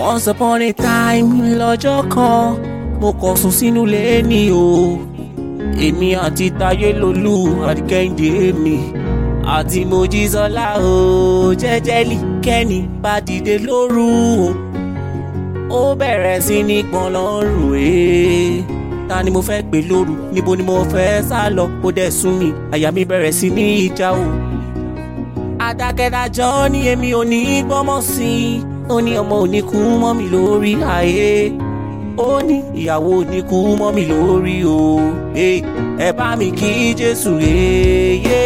once upon a time lọ́jọ́ kan mo kàn sùn sínú ilé ní o èmi àti Táyé Lolú àti Kẹ́hìndé mi àti Mojísọ́lá o jẹ́jẹ́lì kẹ́ni bá dìde lóru o ó bẹ̀rẹ̀ sí ní gbọ̀n lọ́rùn ẹ̀ ta ni mo fẹ́ pè lóru níbo ni mo fẹ́ sá lọ ó dẹ̀ sún mi àyà mi bẹ̀rẹ̀ sí ní ìjà o adákẹ́dájọ́ ní èmi ò ní gbọ́mọ̀ sí i ó ní ọmọ ò ní kú mọ́ mi lórí ayé ó ní ìyàwó ò ní kú mọ́ mi lórí o ẹ bá mi kí Jésù yéyé.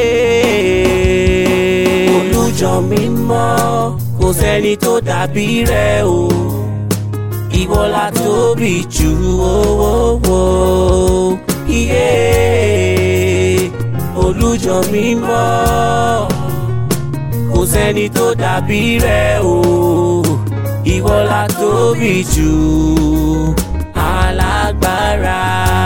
olùjọ mi mọ́ kò sẹ́ni tó dàbí rẹ̀ o ìwọ la tóbi jù owó iye olùjọ mi mọ́ kò sẹ́ni tó dàbí rẹ̀ o ìwọ la tóbi jù alágbára.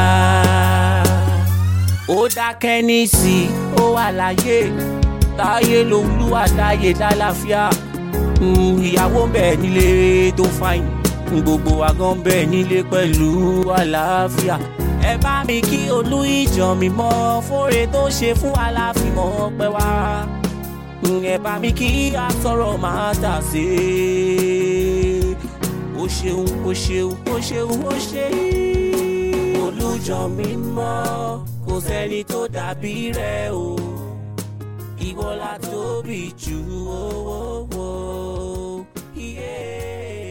ó dákẹ́ nísì ó wà láyé Táyé Lolú àtàyè lálàáfíà ìyàwó ń bẹ nílé tó fáyìn gbogbo wa gan bẹ nílé pẹ̀lú àlàáfíà ẹ bá mi kí olú ìjọ mi mọ́ fóore tó ṣe fún aláàfin mọ́ pẹ́ wá ẹ bá mi kí asọ̀rọ̀ máa tà sí ó ṣeun ó ṣeun ó ṣeun ó ṣe olùjọ mi mọ́ kò sẹ́ni tó dàbí rẹ̀ o ìwọ la tóbi jù owó wo. Yeah.